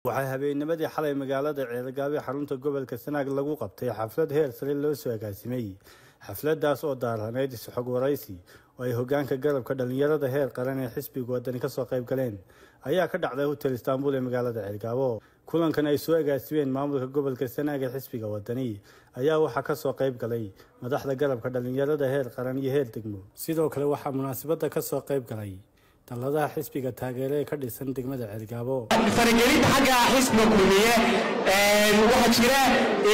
waxaa habeennimadii xalay magaalada ceelgaabi xarunta gobolka sanaag lagu qabtay xaflad heer sare loo soo agaasimay xafladaas oo daaranayd isxog waraysi oo ay hogaanka garabka dhallinyarada heer qaran ee xisbiga wadani kasoo qayb galeen ayaa ka dhacday hotel istaanbul ee magaalada ceelgaabo kulankan ay soo agaasimeen maamulka gobolka sanaag ee xisbiga wadani ayaa waxaa kasoo qayb galay madaxda garabka dhallinyarada heer qaran iyo heer degmo sidoo kale waxaa munaasabada kasoo qayb galay dalladaha xisbiga taageere ee ka dhisan degmada ceelgaabo faragelinta xagga xisbiga kulmiye waxaa jira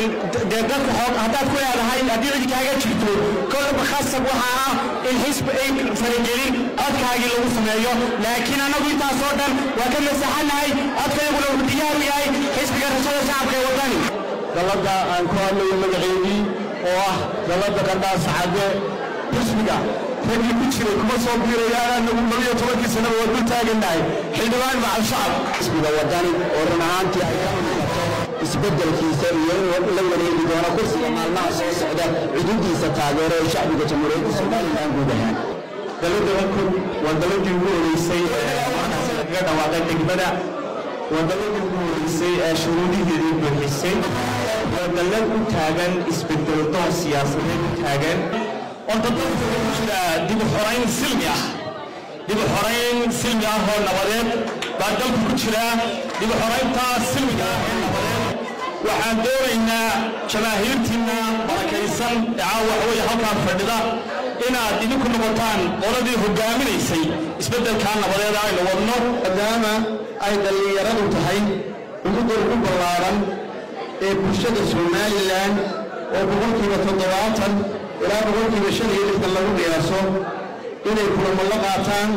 dee dadka xoog haddaad ku leedahay haddii cidi kaaga jirto kolba khasab waxaa ah in xisbi ay faragelin codkaagii lagu sameeyo laakiin annagu intaasoo dhan waa ka masaxanahay codkayguna wuxuu diyaaru yahay xisbiga rashada shacabka ee wadani dalladda aan ku hadlayo magaceedii oo ah dalladda qardhaas cadde xisbiga raggii ku jiray kuma soo biirayaan anagu labiyo tobankii sanaba waa dul taagannahay xildhibaan macal shacab xisbiga wadani oo run ahaantii ay ka muuqato isbeddelkiisa iyo in la wareegi doono kursiga maalmaha soo socda cududiisa taageero ee shacbiga jamhuuriyadda somalilan guud ahaan dalladda wankun waa dalladii ugu horeysay ee markaas lagaga dhawaaqay degmada waa dalladii ugu horeysay ee shuruudiheedii buuxisay waa dallad u taagan isbedel doon siyaasadeed u taagan horta dalka ku jira dib u xorayn silmi ah dib u xorayn silmi ah oo nabadeed baa dalku ku jira dib u xoraynta silmiga ah ee nabadeed waxaan doonaynaa jamaahiirtiinna barakaysan ee caawa waxweeye halkaan fadhida inaad idinku noqotaan qoladii hogaaminaysay isbeddelkaa nabadeed aynu wadno maadaama ay dhallinyaradu tahay ummudda ugu ballaaran ee bulshada somalilan oo boqolkiiba toddobaatan ilaa boqolkiiba shan iyo lixdan lagu qiyaaso inay kulamo la qaataan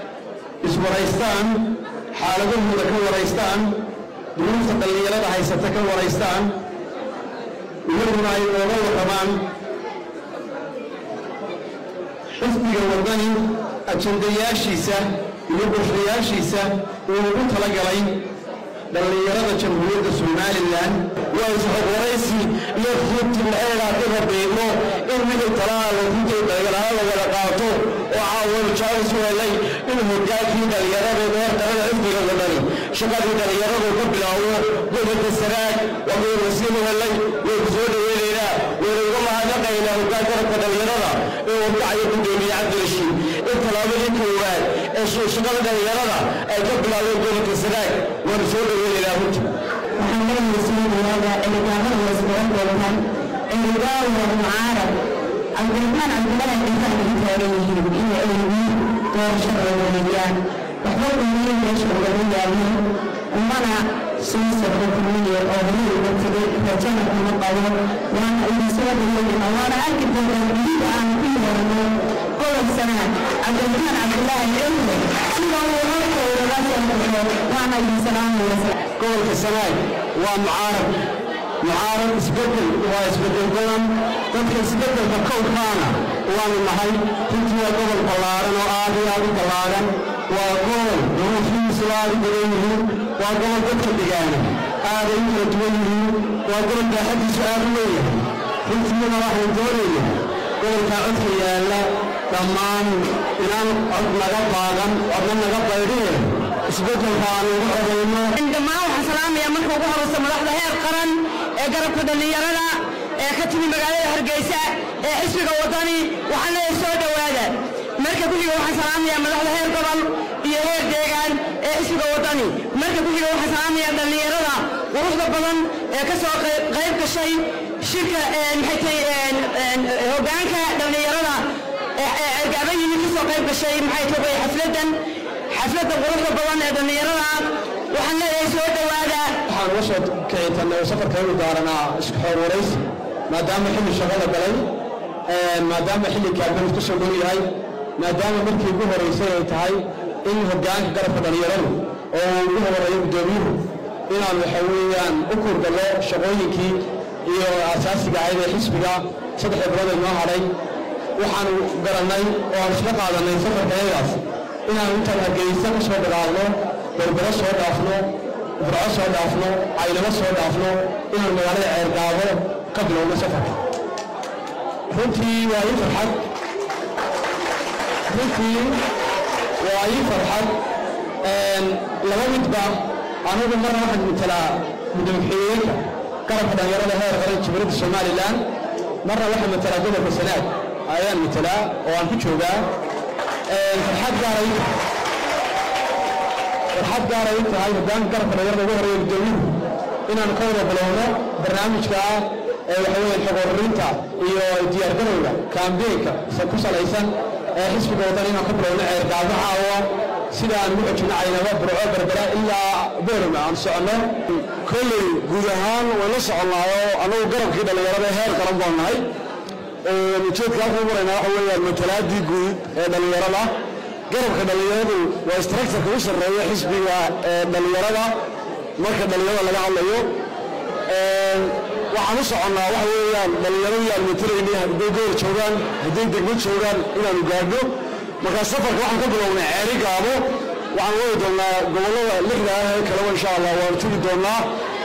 iswaraystaan xaaladahooda ka waraystaan duruufta dhallinyarada haysata ka waraystaan iyaguna ay ooga warramaan xisbiga waddani ajandayaashiisa iyo qorshayaashiisa uu ugu talagalay dhallinyarada jamhuuriyadda somalilan waa isxog waraysi iyo runti maxaygaa dhiba biigno in wixii talaha la runtay dhallinyarada la wada qaato oo caawanu jaalis u helay in hogaankii dhallinyarada heer qarada xisbiga wadani shaqadii dhallinyaradu ka bilaabo gobolka saraag waa mid wasiin u helay way ku soo dhaweynaynaa wayna uga mahadnaqaynaa hogaan garabka dhallinyarada ee wadkacayo gudoomiye cabdirashiid in tallaabadii koowaad ee shaqada dhallinyarada ay ka bilaabeen gobolka saraag waanu soo dhaweynaynaa runtii waxaan leeyahay suuliyaada ciidamada wasbaran doontaan ciidamada mucaarad cabdiraxmaan cabdilaahi inta ay taagan yihiin in ay yihiin doorashada wareegayaan waxba kulmiye meesha ugama yaabin umana soo socdo kulmiye oo horey uga tegay rajana kuma qabo waana idin soo dhaweynaa waana arki doontaa gudida aan ku yeelno gobol sanaa cabdiraxmaan cabdilaahi cilmi sida uu halka ugaga soo baxo waana idin salaamaysa gobolka sanaag waa mucaarad mucaarad isbeddel waa isbeddel badan dadka isbeddelka kowkaana waanu nahay runtii waa gobol ballaaran oo aad iyo aad u ballaaran waa gobol duruufihiisu aad u badan yihiin waa gobol dadka degaana aaday u kala duwan yihiin waa gobol baaxadiisu aad u leeyahay runtiina waxaan doonaynaa gobolkaa codka yaalla dhammaan inaan cod naga baagan codna naga baydheen isbeddelka aan ugu codayno dhammaan waxaan salaamayaa marka ugu horeysa madaxda heer qaran ee garabka dhallinyarada ee ka timi magaalada hargeysa ee xisbiga wadani waxaan leeyahay soo dhowaada marka ku xiga waxaan salaamayaa madaxda heer gobol iyo heer deegaan ee xisbiga wadani marka ku xiga waxaan salaamayaa dhallinyarada quruxda badan ee ka soo qayb gashay shirka maxay tahay hogaanka dhallinyarada ergaaba yimid ka soo qayb gashay maxay tahay xafladan xafladda quruxda badan ee dhallinyarada waxaan leeyahay soo dhowaada waxaan uga soo kicitanay oo safarkaynu daaranaa isku xoor waraysi maadaama xilli shaqo la galay maadaama xilli kaabinad ku soo dhow yahay maadaama markii ugu horeysay ay tahay in hoggaanka garabka dhallinyaradu oo uu ugu horeeyo guddoomiyuhu inaan waxa weeyaan u kurgallo shaqooyinkii iyo asaasiga ahayd ee xisbiga saddexda bilood ay noo hadhay waxaanu garannay oo aan isla qaadannay safarkayagaas inaan intaan hargeysa ka soo dhaqaaqno berbero soo dhaafno burco soo dhaafno caynamo soo dhaafno inaan magaalada ceergaabo ka bilowno safarka runtii waa ii farxad runtii waa ii farxad laba midba anigu marna waxaan matalaa mudooxiyeenka garabka dhallinyarada heer qaran jumhuuriyadda somalilan marna waxaan matalaa gobolka sanaag ayaan matalaa oo aan ku joogaa farxad gaaray farxad gaaray tahay hogaanka garabka dhallinyarada ugu horeeya gudoomiyuhu inaan ka wada bilowno barnaamijka ee waxa weeye xog ururinta iyo diyaargarowga kaambeenka ku salaysan ee xisbiga wadan inaan ka bilowno ceergaabaha oo sida aan ugu xojino caynaba burco berbera ilaa boorama aan soconno kolley guud ahaan way la soconnaayo annagu garabkii dhallinyarada heer qaran baan nahay ujeedka halkan u maraynaa waxa weeyaan matalaadii guud ee dhallinyarada garabka dhallinyaradu waa structureka u sarreeya xisbiga ee dhallinyarada marka dhallinyarada laga hadlayo waxaan u soconnaa waxa weeyaan dhallinyaradii aan matalaynay hadday goor joogaan hadday degmo joogaan inaanu gaadhno markaa safarka waxaan ka bilownay ceeri gaabo waxaan wadi doonnaa gobollada lixda ah ee kaleba insha allah waanu tegi doonnaa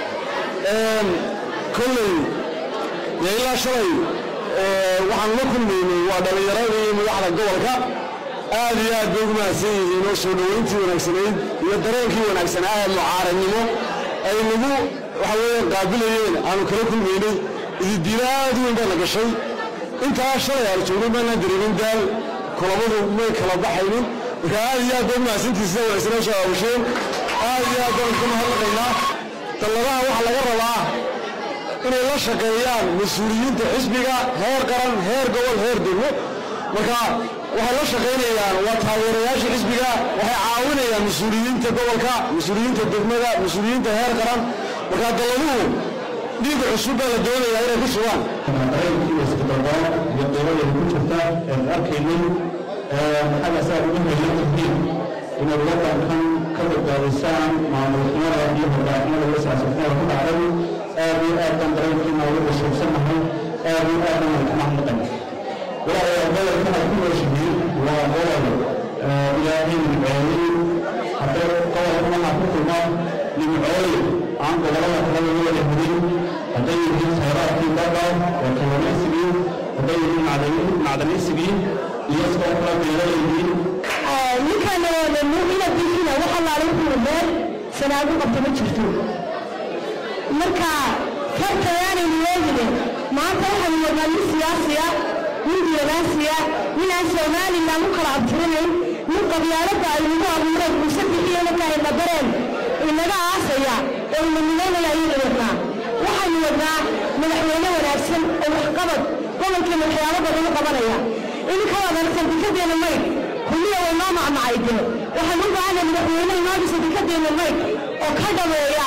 kolley dee ilaa shalay waxaan la kulmaynay waa dhallinyaradii madaxda gobolka aad iyo aad bay ugu mahadsan yihiin oo soo dhoweyntii wanaagsanayd iyo dareenkii wanaagsanaa ee mucaaradnimo ay nagu waxa weeyaan qaabilayeen aanu kala kulmaynay ididiila aad u weyn baa la gashay intaa shalay aanu joognay maanaan dareemin daal kulamadu may kala baxaynin marka aad iyo aad bay mahadsantiisa wanaagsanaa soo aawasheen aad iyo aad baan ku mahadnaqaynaa dalladaha waxaa laga rabaa inay la shaqeeyaan mas-uuliyiinta xisbiga heer qaran heer gobol heer degmo marka waxay la shaqaynayaan waa taageerayaasha xisbiga waxay caawinayaan mas-uuliyiinta gobolka mas-uuliyiinta degmada mas-uuliyiinta heer qaran marka dalladuhu dhiig cusub baa la doonayaa inay ku sugaan dareenkii isbadalbaa iyo qiimadii ku jirta een arkaynay maxaga saa ugu heelan tihiin inaad wadankan ka badbaadisaan maamulxumada iyo hoggaanimada iyo siyaasadnimada ku dhacday aad iyo aad baan dareenkiina ugu xusuusanahay aad iyo aad baan ka mahadnaqan walaalayaal gobolkan aad ku nooshihiin waa gobol ilaahay nimceeyey hadday gobolkan aad ku kulmaan nimcooye aan gobolada kale laga wada helin hadday yihiin khayraadkii badda oo kalluumaysigii hadday yihiin macdaniisigii iyo sidoo kale beeralaydiin ninkan inabiisina wax allaale wuxuu meel sanaagu qabta ma jirto marka kartayaanaynu leegine maanta waxaynu wadnaa nin siyaasiya nin diyanaasiya nin aan somalilan u kala abtirinayn nin qabyaaladda ay nagu abuureen muuse bixiyo markaa ina bareen inaga aasaya oo ina midaynaya ayaynu wadnaa waxaynu wadnaa madaxweyne wanaagsan oo waxqabad gobolkeena waxyaabo badan u qabanaya ininka wadansan dikadeena mayd kulliya way noo macmacayde waxaan u baahanay madaxweyne inoo dhisa dikadeena mayd oo ka dhameeya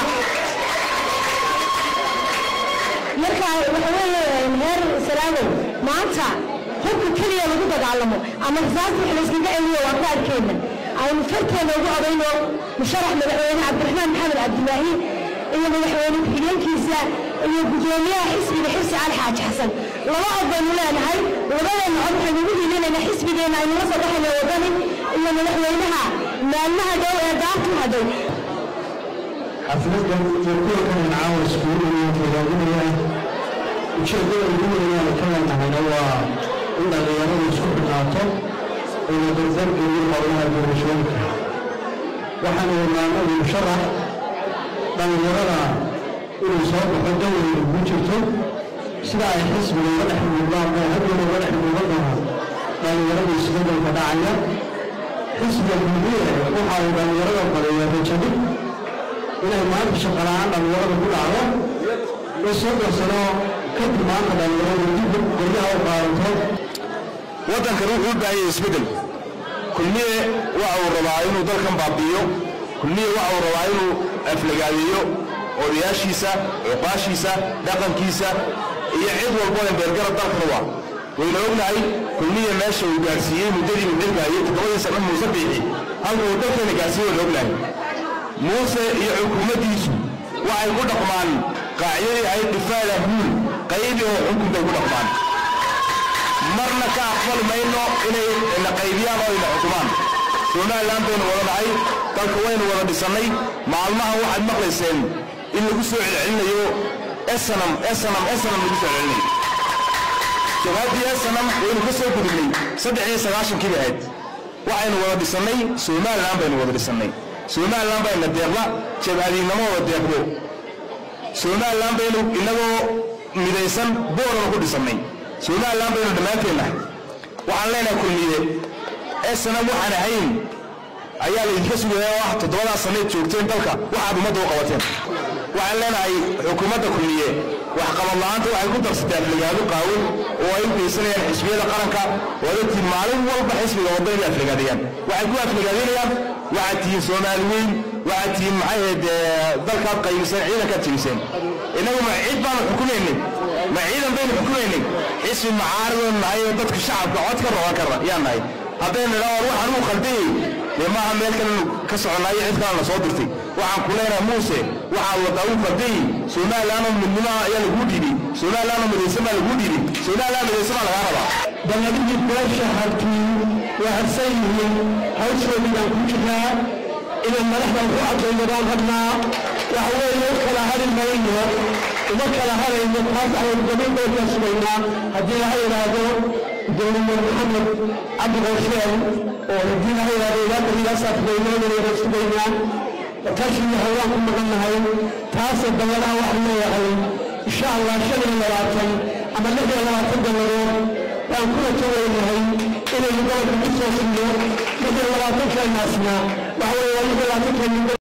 marka waxa weeye heer salaamow maanta hubka keliya lagu dagaalamo ama rasaasta wax layskaga celiyo waa kaadkeena aynu farteena ugu odayno musharax madaxweyne cabdiraxmaan maxamed cabdilaahi iyo madaxweyne ku-xigeenkiisa iyo gudoomiyaha xisbiga xirsi cali xaaji xasan laba cod baynu leenahay labadeena cod waxaynu ugu hiilinaynaa xisbigeena aynu la soo baxayna wadani iyo madaxweynaha maalmaha dhow ee daartu hadhow xafladan iyo kulankan caawa iskugu hogaaminaya ujeedada ugu weynaan ka leenahayna waa in dhallinyaradu isku xidhnaato oo la dardargeliyo howlaha doorashooyinka waxaanu wadnaanadu musharax dhallinyarada inuu soo baxo daweyna ugu jirto sida ay xisbiga uga dhex muuqdaan oo haddana uga dhex muuqan doona dhallinyarada isbeddelka dhacaya xisbiga guudiye waxa uu dhallinyarada badiya rajadhig inay maanta shaqala'aan dhallinyarada ku dhacdo in soddon sano kadib maanta dhallinyaradu dib guryaha u qaadanto waddankan wuxuu u baahan yahay isbeddel kulmiye waxa uu rabaa inuu dalkan baabi'iyo kulmiye waxa uu rabaa inuu aflagaadeeyo odayaashiisa cuqaashiisa dhaqankiisa iyo cid walbo ee beergarab dalkan waa wayna ognahay kulmiye meesha uu gaarsiiyey muddadii uu xilgaayay toddobadii sano muuse biixi halka uu dalkeena gaarsiiyey wayna ognahay muuse iyo xukuumaddiisu waxay ku dhaqmaan qaacidadii ahayd dhifaada huul qaybi oo xukun bay ku dhaqmaan marna ka aqbali mayno inay na qaybiyaan oo ina xukumaan somalilan baynu wada nahay dalka waynu wada dhisannay maalmahan waxaad maqlayseen in lagu soo celcelinayo esanam esanam esanam lagu soo celcelinayo jabaaddii esanam waynu ka soo gudubnay saddex iyo sagaashankii bay ahayd waxaynu wada dhisannay somalilan baynu wada dhisannay somalilan bayna deeqda jabhadiinamooda deeqdo somalilan baynu inagoo midaysan booraba ku dhisannay somalilan baynu dhammaanteennahay waxaan leenahay kulmiye esana waxaan ahayn ayaa laydinka sugaya oo ah toddobadaas sannayd joogteen dalka waxaad ummadda u qabateen waxaan leenahay xukuumadda kulmiye waxqabad la'aanta waxay ku darsatay afligaado qaawin oo ay u geysanayaan xisbiyada qaranka oo dadkii maalin walba xisbiga wadda inay afligaadayaan waxay ku afligaadaynayaan waxaad tihiin soomaali weyn waxaad tihiin maxay ahayd dalkaad qaybiseen ciidankaad jebiseen innagu ma ciid baanu xukumaynay ma ciidan baynu xukumaynay xisbi macaaridoon nahay oo dadka shacabka cod ka roban karna yaan nahay haddaynu idhaa war waxaan uu khaldayey dee maaha meel kalenu ka soconaayo cid kalena soo dirtay waxaan ku leenahay muuse waxaad waddaa uu khaldayey somalilanoo midnimaha ayaa laguu dhiibay somalilanoo midaysan baa laguu dhiibay somalilan midaysan baa lagaa rabaa dallabadii beesha hartii waa harsan yihiin hawshoodii baan ku jiraa inaan madaxda ku cadayno baan rabnaa waxa weeye u kala hari mayno uma kala harayno taas ayaynu gabadhoodka sugaynaa haddii laha yidhaahdo gudoomiye maxamed cabdi qosheel oo haddii laha yidhaahdo ilaa berigaasaa fudaynoodayna sugaynaa tashiyo hawlaan ku maqannahay taasoo dalladaha waxaan leeyahay insha allah shan iyo labaatan ama lix iyo labaatan dalladood baan kuna tawaynahay inaynu gobolka ku soo sinno lix iyo labaatankeennasna waxa weeye lix iyo labaatankeenu